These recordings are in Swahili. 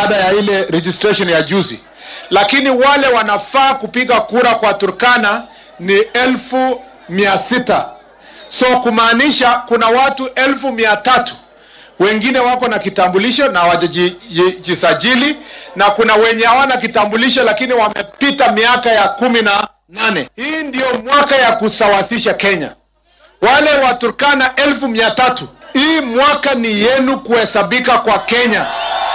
baada ya ile registration ya juzi, lakini wale wanafaa kupiga kura kwa Turkana ni elfu mia sita so kumaanisha kuna watu elfu mia tatu wengine wako na kitambulisho na hawajajisajili na kuna wenye hawana kitambulisho lakini wamepita miaka ya kumi na nane. Hii ndio mwaka ya kusawasisha Kenya. Wale wa Turkana elfu mia tatu, hii mwaka ni yenu kuhesabika kwa Kenya.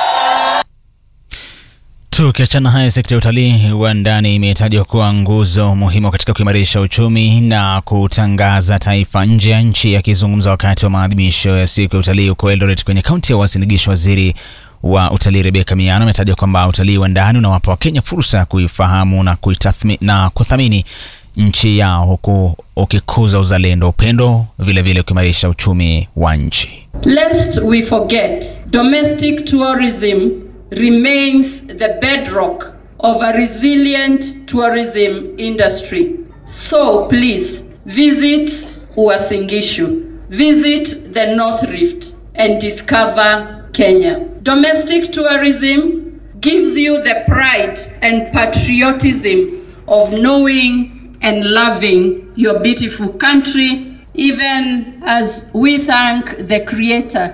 Tukiachana haya, sekta ya utalii wa ndani imetajwa kuwa nguzo muhimu katika kuimarisha uchumi na kutangaza taifa nje ya nchi. Akizungumza wakati wa maadhimisho ya siku ya utalii huko Eldoret kwenye kaunti ya Uasin Gishu, waziri wa utalii Rebecca Miano ametaja kwamba utalii wa ndani unawapa Wakenya fursa ya kuifahamu na kuitathmi, na kuthamini nchi yao huku ukikuza uzalendo, upendo, vilevile kuimarisha uchumi wa nchi. Lest we forget, domestic tourism remains the bedrock of a resilient tourism industry. So please visit Uasin Gishu, visit the North Rift and discover Kenya. Domestic tourism gives you the pride and patriotism of knowing and loving your beautiful country even as we thank the creator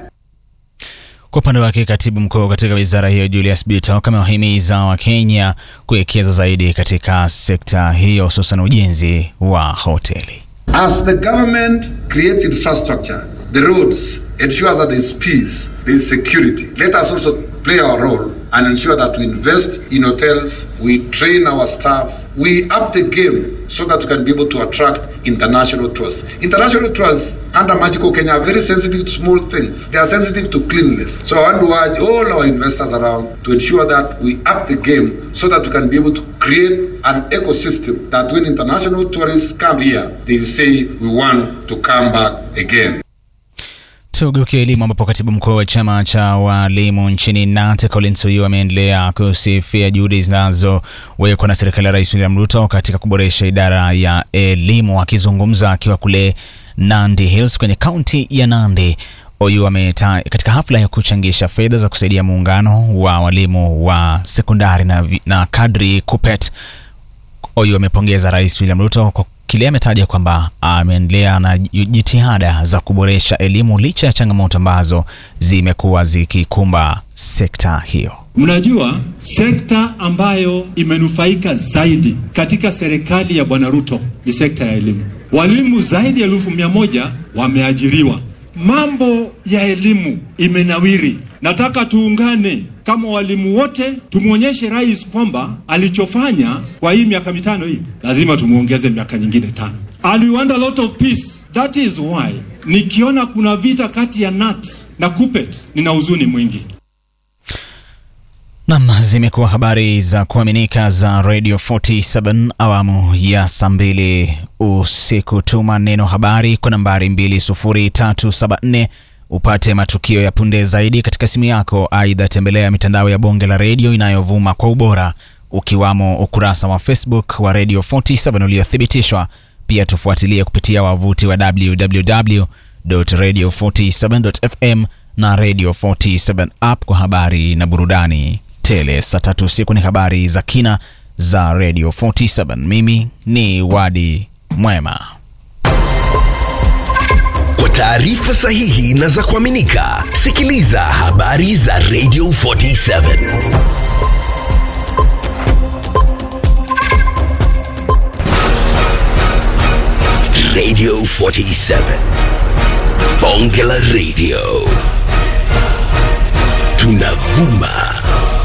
Kwa upande wake katibu mkuu katika wizara hiyo Julius Bitok amewahimiza Wakenya kuwekeza zaidi katika sekta hiyo hususan ujenzi wa hoteli. As the government creates infrastructure, the roads, ensures that there is peace, there is security, let us also play our role and ensure that we invest in hotels, we train our staff, we up the game so that we can be able to attract international tourists. International tourists under Magical Kenya are very sensitive to small things. They are sensitive to cleanliness. So I want to urge all our investors around to ensure that we up the game so that we can be able to create an ecosystem that when international tourists come here, they say we want to come back again. Tugeukia elimu ambapo katibu mkuu wa chama cha walimu nchini NAT Collins Oyu ameendelea kusifia juhudi zinazowekwa na serikali ya Rais William Ruto katika kuboresha idara ya elimu. Akizungumza akiwa kule Nandi Hills kwenye kaunti ya Nandi, Oyu ameta katika hafla ya kuchangisha fedha za kusaidia muungano wa walimu wa sekondari na, vi- na kadri KUPPET. Oyu amepongeza Rais William Ruto kwa kile ametaja kwamba ameendelea na jitihada za kuboresha elimu licha ya changamoto ambazo zimekuwa zikikumba sekta hiyo. Mnajua sekta ambayo imenufaika zaidi katika serikali ya Bwana Ruto ni sekta ya elimu. Walimu zaidi ya elfu mia moja wameajiriwa. Mambo ya elimu imenawiri. Nataka tuungane kama walimu wote, tumwonyeshe rais kwamba alichofanya kwa hii miaka mitano hii lazima tumuongeze miaka nyingine tano. And we want a lot of peace. That is why nikiona kuna vita kati ya NAT na KUPPET nina huzuni mwingi. Nam, zimekuwa habari za kuaminika za Radio 47 awamu ya saa mbili usiku. Tuma neno habari kwa nambari 20374 upate matukio ya punde zaidi katika simu yako. Aidha, tembelea mitandao ya bonge la redio inayovuma kwa ubora ukiwamo ukurasa wa Facebook wa Radio 47 uliothibitishwa. Pia tufuatilie kupitia wavuti wa www.radio47.fm na Radio 47 app kwa habari na burudani tele. Saa tatu usiku ni habari za kina za Radio 47. Mimi ni Wadi Mwema. Kwa taarifa sahihi na za kuaminika, sikiliza habari za Radio 47. Radio 47. Bonge la Radio. Tunavuma